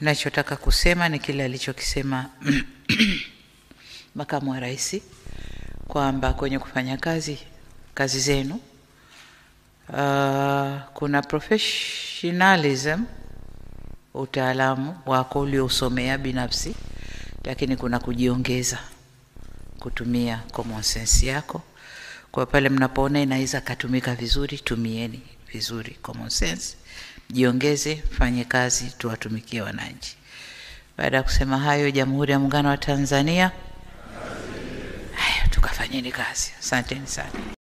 Nachotaka kusema ni kile alichokisema makamu wa rais kwamba kwenye kufanya kazi kazi zenu uh, kuna professionalism, utaalamu wako uliousomea binafsi, lakini kuna kujiongeza, kutumia common sense yako. Kwa pale mnapoona inaweza katumika vizuri, tumieni vizuri common sense, jiongeze, fanye kazi, tuwatumikie wananchi. Baada ya kusema hayo, Jamhuri ya Muungano wa Tanzania, haya tukafanyeni kazi. Asanteni sana.